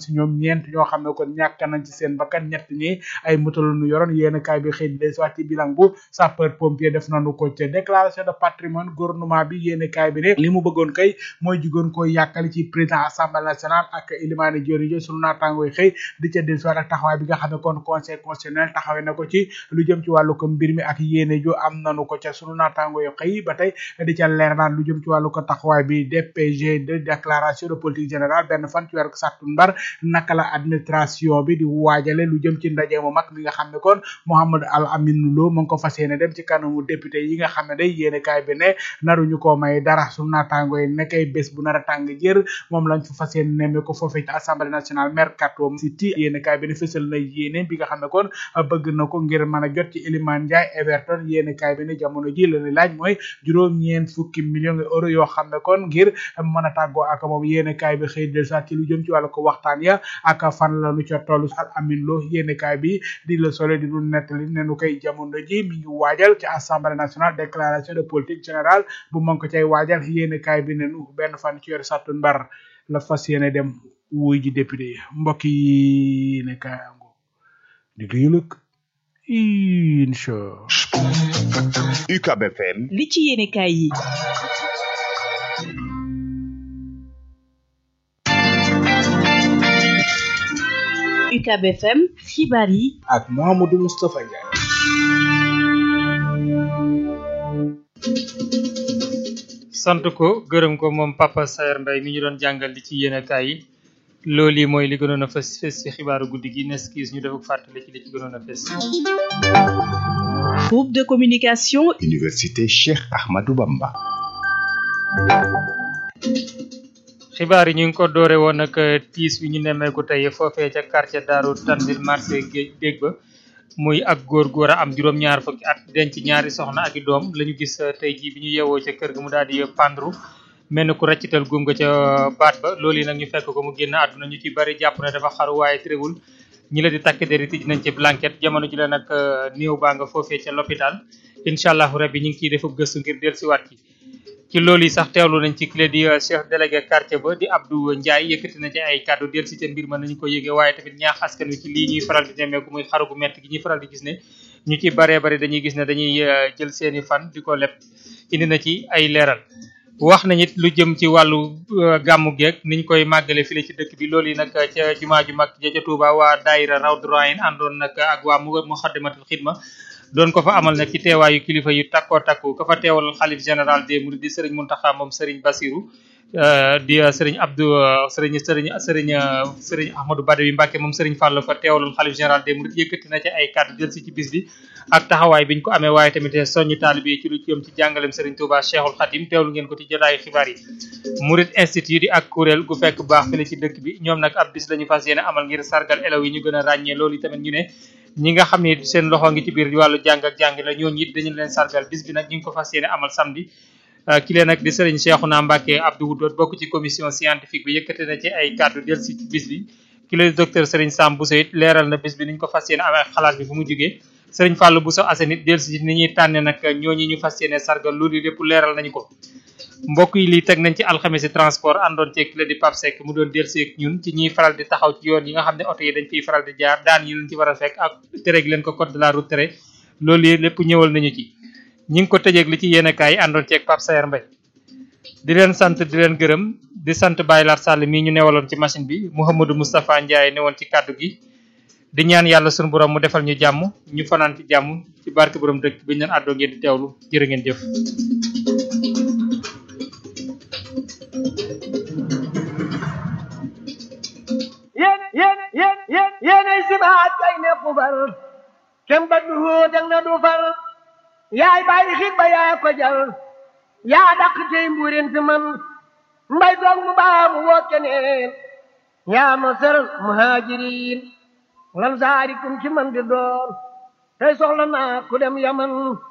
si ñoom ñeent ñoo xam ne kon ñàkk nañ ci seen bakkan ñett ñi ay moto la ñu yoroon yéen kaay bi xëy di des waat ci bilan bu sapeur pompier def nañu ko ca déclaration de patrimoine gouvernement bi yéen kaay bi ne li mu bëggoon kay mooy jugoon ko yàkkali ci président assemblée nationale ak Ilimane Diori jo sunu naataangoo yi xëy di ca des waat ak taxawaay bi nga xam ne kon conseil constitutionnel taxawee na ko ci lu jëm ci wàllu ko mbir mi ak yéene jo am nanu ko ca sunu naataangoo yi xëy ba tey di ca leer naan lu jëm ci wàllu ko taxawaay bi DPG de déclaration de politique générale benn fan ci weeru sàttumbar naka la administration bi di waajale lu jëm ci ndaje mu mag mi nga xam ne kon Mouhamadou Al Amin Lo mu ngi ko fas yéene dem ci kanamu député yi nga xam ne day yéene kaay bi ne naruñu ko may dara sunu naataangoo yi nekkay bés bu nar a tàng jër moom lañ fa fas yéene nemme ko foofee ci assemblée nationale mercato city yéene kaay bi ne fësal na yéene bi nga xam ne kon bëgg na ko ngir mën a jot ci Iliman Ndiaye Everton yéene kaay bi ne jamono ji la ni laaj mooy juróom-ñeent fukki millions de euros yoo xam ne kon ngir mën a tàggoo ak moom yéene kaay bi xëy del saat ci lu jëm ci wàllu ko waxtaan ya ak fan la nu ca tollu al amin lo yéene kaay bi di le soleil di lu nettali ne nu koy jamono ji mi ngi waajal ci assemblée nationale déclaration de politique générale bu mën ko cay waajal yéene kaay bi ne nu benn fan ci yor sàttu mbar la fas yéene dem wuy ji député yi mbokk yi ne kaay ango di lu yëlëg incha UCAB FM li ci yéene kaay yi UCAB FM xibaar yi ak Mouhamadou Moustapha Ndiaye sant ko gërëm ko moom Papa Saer Mbaye mi ñu doon jàngal li ci yéenekaay yi loolu yi mooy li gënoon a fës fës ci xibaaru guddi gi nes kiis ñu def ak fàttali ci li ci gënoon a fës groupe de communication Université Cheikh Ahmadou Bamba xibaar yi ñu ngi ko doore woon ak tiis wi ñu nemmeeku tey foofee ca quartier Daaru Tanzil marché géej dégg ba muy ak góor góor a am juróom-ñaar fukki at denc ñaari soxna ak i doom la ñu gis tey jii bi ñu yeewoo ca kër ga mu daal di pandru mel ni ku raccital góom nga ca baat ba loolu yi nag ñu fekk ko mu génn àdduna ñu ci bari jàpp ne dafa xaru waaye tréwul ñi la di takk deri tij nañ ci blanquette jamono ji la nag néew baa nga foofee ca l'hôpital incha allahu rabbi ñu ngi ciy def gëstu ngir dellusiwaat ci ci loolu yi sax teewlu nañ ci clé di chef délégué quartier ba di Abdou Ndiaye yëkkati na ci ay kàddu del si ca mbir ma nañu ko yëgee waaye tamit ñaax askan wi ci lii ñuy faral di nemmeeku muy xaru gu metti gi ñuy faral di gis ne ñu ci baree bari dañuy gis ne dañuy jël seeni fan di ko leb indi na ci ay leeral wax nañ it lu jëm ci wàllu gàmmu geeg niñ koy màggale file ci dëkk bi loolu yi nag ca jumaa ju mag ja ca Touba waa daayira Rawdu Rayaan àndoon nag ak waa Muxaddamatul Xidma doon ko fa amal nag ci teewaayu kilifa yu takkoo takku ka fa teewal xalif général des mourides di sëriñ Muntaxa moom sëriñ Basiru di sëriñ Abdou sëriñ sëriñ sëriñ sëriñ Ahmadou Badawi Mbàkke moom sëriñ Fall fa teewalul xalif général des mourides yëkkati na ci ay kàddu jël si ci bis bi ak taxawaay biñ ko amee waaye tamit soññu taalibe yi ci lu jëm ci jàngalem sëriñ Touba Cheikhul Khadim teewlu ngeen ko ci jotaayu xibaar yi Mouride Institute di ak kuréel gu fekk baax fële ci dëkk bi ñoom nag ab bis lañu fas yéene amal ngir sargal elaw yi ñu gën a ràññee loolu tamit ñu ne ñi nga xam ne seen loxo ngi ci biir wàllu jàng ak jàng la ñooñu it dañu leen sargal bis bi nag ñu ngi ko fas yéene amal samedi ki leen nag di sëriñ Cheikhouna Mbacké Abdou Wudoot bokk ci commission scientifique bi yëkkate na ci ay kàddu del si ci bis bi ki leen docteur sëriñ Sam Bousso it leeral na bis bi ni ñu ko fas yéene amee xalaat bi fu mu jógee sëriñ Fallou Bousso Assane it del si ni ñuy tànne nag ñooñu ñu fas yéene sargal loolu lépp leeral nañu ko mbokk yi lii teg nañ ci alxames transport àndoon ci ki di Pape Seck mu doon delsi ak ñun ci ñiy faral di taxaw ci yoon yi nga xam ne oto yi dañ fiy faral di jaar daan yi leen ci war a fekk ak tere gi leen ko code de la route tere loolu yi lépp ñëwal nañu ci ñi ngi ko tëjeeg li ci yéene kaay àndoon ci ak Pape Sayer Mbaye di leen sant di leen gërëm di sant Baye Lar Sall mii ñu newaloon ci machine bi Mouhamadou Moustapha Ndiaye newoon ci kàddu gi di ñaan yàlla sunu borom mu defal ñu jàmm ñu fanaan ci jàmm ci barke borom dëkk bi ñu leen àddoo ngeen di teewlu jërë ngeen jëf yéen yéen yéen yéen yéenay sibaat kay ne xubal kem ba du dang na du fal yaay bàyyi xit ba yaa ko jal yaa dàq tey mbuurin fi man mbay doog mu baa mu woo keneen yaa ma sër muhaajiriin lan saarikum ci man di doon tey soxla naa ku dem yaman